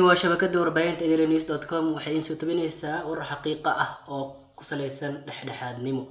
halkani waa shabakada warbaahinta enews dot com waxay iin soo tabinaysaa warar xaqiiqa ah oo ku saleysan dhexdhexaadnimo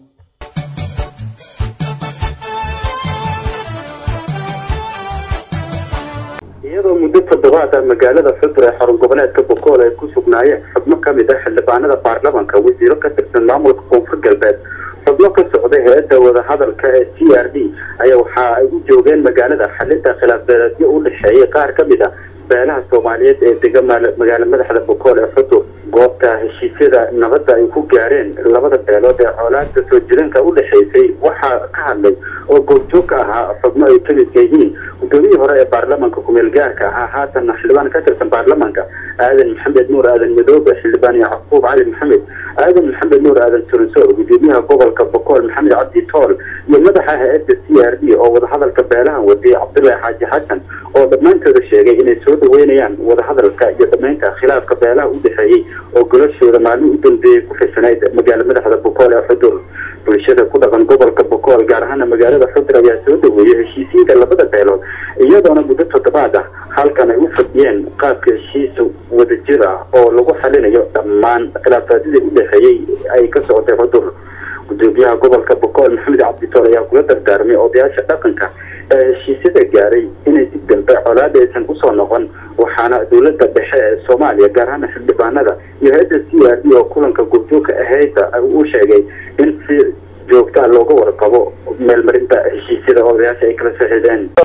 iyadoo muddo toddobaad ah magaalada xudur ee xarun goboleedka bokool ay ku sugnaayeen xubno ka mid ah xildhibaanada baarlamanka wasiiro ka tirsan maamulka koonfur galbeed xubno ka socday hay-adda wadahadalka ee c r d ayaa waxa ay u joogeen magaalada xalinta khilaaf beeleedyo u dhexeeyay qaar ka mid a beelaha soomaaliyeed ee dega magaala madaxda bokool ee xudur goobta heshiisyada nabadda ay ku gaareen labada beelood ee coolaadka soo jiranka u dhexaysay waxaa ka hadlay oo goobjoog ka ahaa xubno ay ka midka yihiin guddoomiyii hore ee baarlamanka kumeel gaarka ahaa haatan xildhibaan ka tirsan baarlamanka aadan maxamed nuur aadan madoobe xildhibaan yacquub cali maxamed aadan maxamed nuur aadan surinsoor gudoomiyaha gobolka bokool maxamed cabdi tool iyo madaxa hay-adda c r d oo wadahadalka beelahan wadiyay cabdullaahi xaaji xasan oo dhammaantooda sheegay inay soo dhaweynayaan wadahadalka iyo dhamaynta khilaafka beelaha u dhexeeyey oo golashooda maalmihi u dambeeyey ku firsanayd magaala madaxda bokool ee xudur bulshada ku dhaqan gobolka bokool gaar ahaana magaalada xudur ayaa soo dhaweeyay heshiisiinka labada beelood iyadoona muddo toddobaad ah halkan ay u fadhiyeen qaabka heshiisa wadajir ah oo lagu xalinayo dhammaan khilaafaadyadii u dhexeeyey ay ka socotay xudur gudoomiyaha gobolka bokool maxamed cabditool ayaa kula dardaarmay odayaasha dhaqanka ee heshiisyada gaaray inay si dambe colaada aysan usoo noqon waxaana dowladda dhexe ee soomaaliya gaar ahaana xildhibaanada iyo hay-adda c r d oo kulanka goobjoogka ahayda uu sheegay in si joogtaa looga warqabo meelmarinta heshiisyada odayaasha ay kala saxiideen